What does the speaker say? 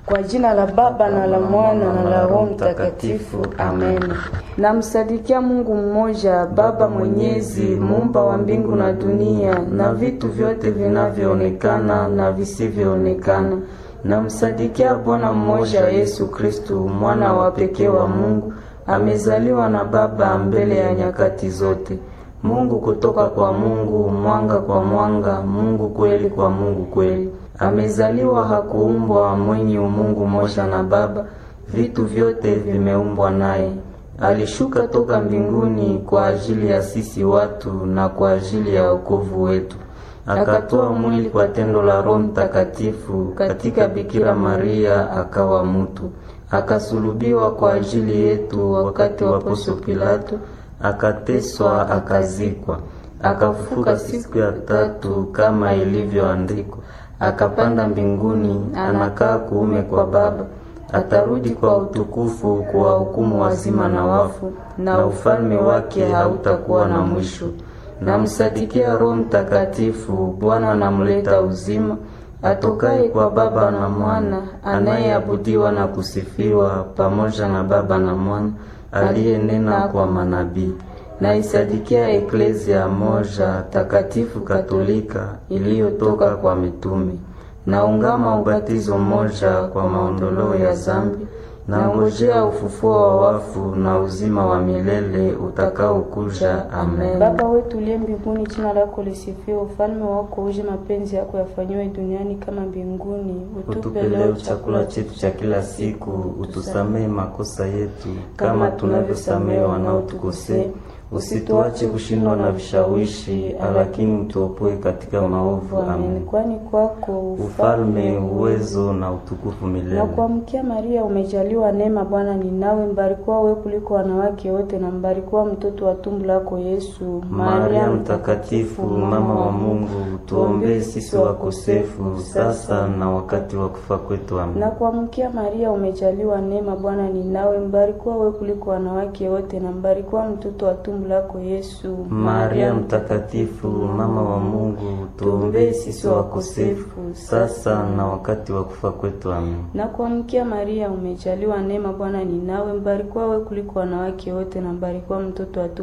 Kwa jina la Baba na la Mwana na la Roho Mtakatifu, amen. Namsadikia Mungu mmoja, Baba Mwenyezi, muumba wa mbingu na dunia na vitu vyote vinavyoonekana na visivyoonekana. Namsadikia Bwana mmoja, Yesu Kristu, mwana wa pekee wa Mungu, amezaliwa na Baba mbele ya nyakati zote. Mungu kutoka kwa Mungu, mwanga kwa mwanga, Mungu kweli kwa Mungu kweli. Amezaliwa, hakuumbwa, mwenye umungu moja na Baba, vitu vyote vimeumbwa naye. Alishuka toka mbinguni kwa ajili ya sisi watu na kwa ajili ya wokovu wetu. Akatoa mwili kwa tendo la Roho Mtakatifu katika Bikira Maria, akawa mutu. Akasulubiwa kwa ajili yetu wakati wa Poncio Pilato, akateswa, akazikwa, akafufuka siku ya tatu kama ilivyoandikwa, akapanda mbinguni, anakaa kuume kwa Baba, atarudi kwa utukufu kuwahukumu wazima na wafu, na ufalme wake hautakuwa na mwisho. Namsadikia Roho Mtakatifu, Bwana anamleta uzima, atokaye kwa Baba na Mwana, anayeabudiwa na kusifiwa pamoja na Baba na Mwana, aliyenena kwa manabii. Naisadikia Eklezia moja takatifu Katolika iliyotoka kwa mitume. Naungama ubatizo mmoja kwa maondoleo ya zambi. Nangojea ufufuo wa wafu na uzima wa milele utakaokuja. Amen. Baba wetu uliye mbinguni, jina lako lisifiwe, ufalme wako uje, mapenzi yako yafanyiwe duniani kama mbinguni. Utupe leo chakula chetu cha kila siku, utusamehe makosa yetu kama tunavyosamehe wanaotukosea, usituache kushindwa na vishawishi, lakini utuopoe katika maovu. Amen. Kwani kwako ufalme, uwezo na utukufu milele. Na kuamkia Maria, umejaliwa neema, Bwana ni nawe, mbarikiwa wewe kuliko wanawake wote, na mbarikiwa mtoto wa tumbo lako Yesu. Maria Mtakatifu, mama wa Mungu, tuombee sisi wakosefu sasa na wakati wa kufa kwetu. Amen. Na kuamkia Maria, umejaliwa neema, Bwana ni nawe, mbarikiwa wewe kuliko wanawake wote, na mbarikiwa mtoto wa tumbo lako Yesu. Maria Mtakatifu, mama wa Mungu, tuombee sisi wakosefu sasa na wakati wa kufa kwetu. Amen. Na kuamkia Maria, umejaliwa neema, Bwana ni nawe, mbarikiwa wewe kuliko wanawake wote, na mbarikiwa mtoto wa